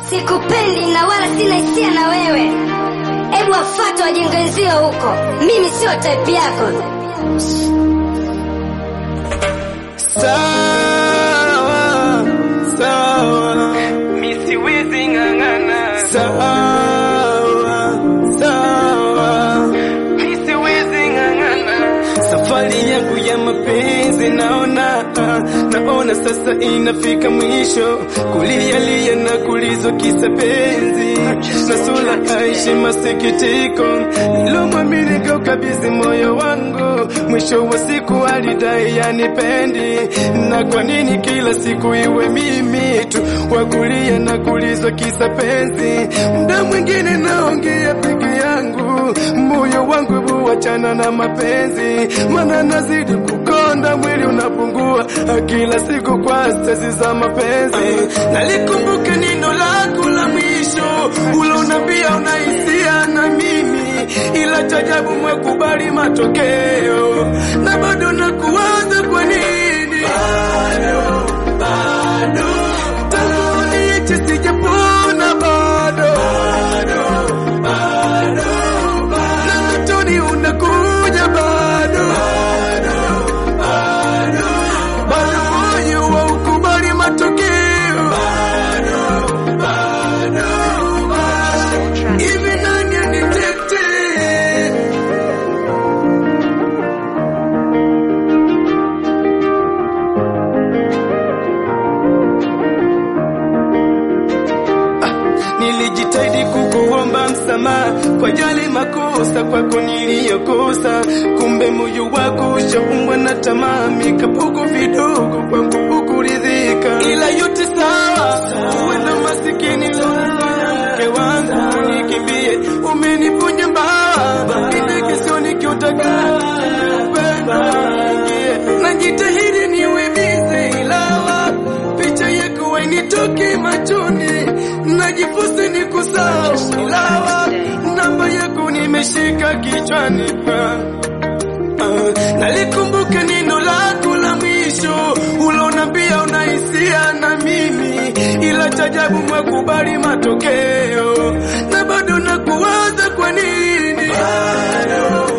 Sikupendi na wala sina hisia na wewe. Hebu wafuate wajinga wenzio huko, mimi sio type yako. Sawa, sawa, Mi siwezi ng'ang'ana, sawa, sawa. mi siwezi ng'ang'ana. Safari yangu ya mapenzi naona, naona sasa inafika mwisho, kulialia na kulizwa kisa penzi, na sura aishi masikitiko, nilomwamini kaukabidhi moyo wangu, mwisho wa siku alidai yanipendi, na kwa nini kila siku iwe mimi tu wakulia na kulizwa kisa penzi, muda mwingine naongea peke yangu, moyo wangu buachana na mapenzi, mana nazidi kukonda, mwili unapungua kila siku kwa stesi za mapenzi. Nalikumbuka neno lako la mwisho ulonambia unahisia na mimi, ila chajabu mwekubali matokeo, na bado nakuwaza kwa nini bado, bado tangu niache sijapona bado, bado, bado, na mtoni unakuja bado, bado, bado, bado moyo wa ukubali matokeo bado, bado, bado. Hivi nani anitetee? Nilijitahidi kukuomba msamaha kwa yale makosa kwako niliyokosa, kumbe moyo wako ushaumbwa na tamaa, mikapuko vidogo kwangu hukuridhika, ila yote sawa. Uwe na masikini lonifanya mke wangu nikimbie, umenipunja mbawa indekesio nikiutaka najitahidi niwe bize, ilawa picha yako wainitoke machoni, najifusi ni kusahau, ilawa namba yako nimeshika kichwani pa Ah, nalikumbuka neno lako la mwisho ulonambia unahisia na mimi, ila chajabu mwekubali matokeo, na bado nakuwaza kwa nini bado